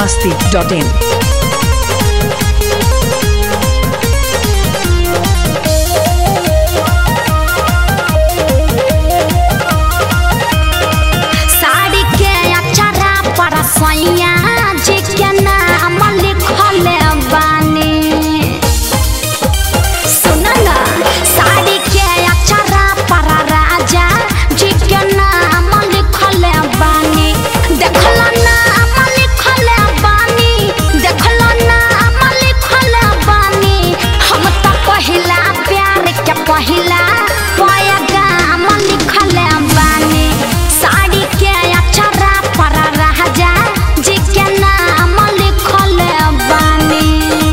masti.in. Sari के अचरा पर सैया जी के नाम लिखल बानी सुन ना साड़ी के अचरा पर राजा जी के नाम लिखल बानी देखल नाम लिखल बानी देखल नाम लिखल बानी हम तो पहिला प्यार के पहिला पैगाम लिखल बानी साड़ी के अचरा पर राजा जी के नाम लिखल बानी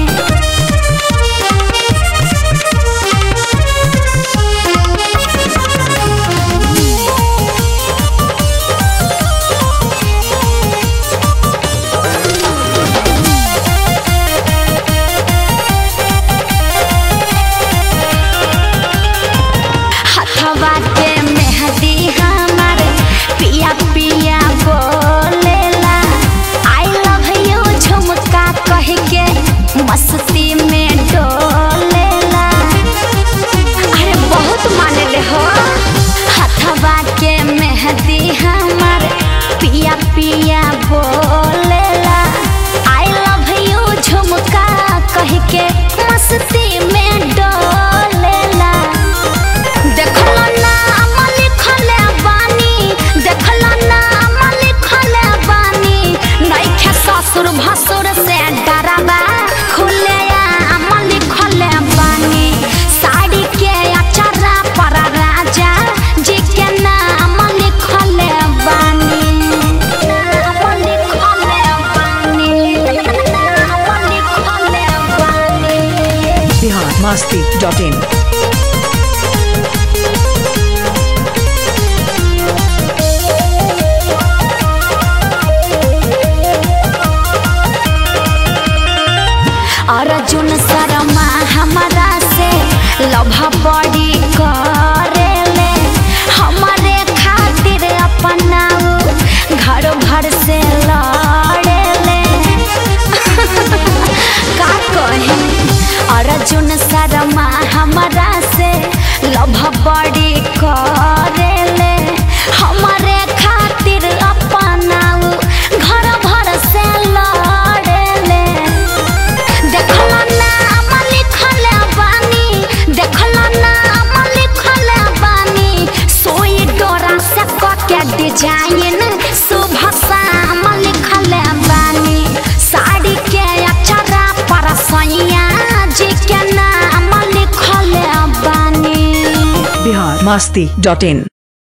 हथवा के मेहदी हमार पिया पिया बोलेला आई लव यू झुमका कह के मस्ती में डोलेला अरे बहुत माने ले हो हथवा के मेहदी हमार पिया पिया बोलेला आई लव यू झुमका कह के मस्ती में डोलेला देखल नाम लिखल बानी देखल नाम लिखल बानी नइखे ससुर भसुर से डराबा खुले आम लिखल बानी साड़ी के अचरा पर राजा जी के नाम लिखल बानी नाम लिखल बानी नाम लिखल बानी Bihar masti.in. अर्जुन शर्मा हमारा से लभ बड़ी करेले हमारे खातिर अपनाऊ घर भर से लड़ेले का कही अर्जुन शर्मा हमारा से लभ बड़ी करेले हमारे खातिर अपनाऊ घर भर से लड़ेले देखल नाम लिखल बानी देखल नाम लिखल बानी सोई डोरा से के डिजाइन शुभ शाम लिखल बानी साड़ी के अचरा पर सैया जी के नाम लिखल बानी Bihar masti.in.